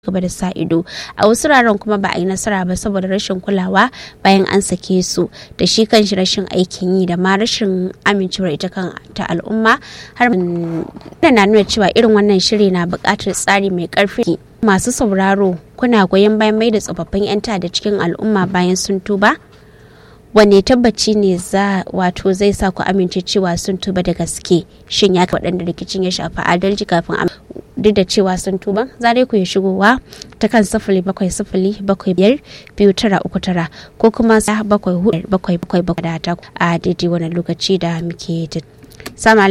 gaba da sa ido a wasu wuraren kuma ba a yi nasara ba saboda rashin kulawa bayan an sake su da shi kanshi rashin aikin yi da ma rashin amincewar ita kan ta al'umma har da na nuna cewa irin wannan shiri na buƙatar tsari mai ƙarfi masu sauraro kuna goyon bayan mai da tsofaffin 'yan da cikin al'umma bayan sun tuba wanne tabbaci ne za wato zai sa ku amince cewa sun tuba da gaske shin ya waɗanda rikicin ya shafi adalci kafin duk da cewa sun tuba za dai ku yi shigowa ta kan sifili bakwai sifili bakwai biyar biyu tara uku tara ko kuma bakwai hudu bakwai bakwai bakwai da ta a daidai wani lokaci da muke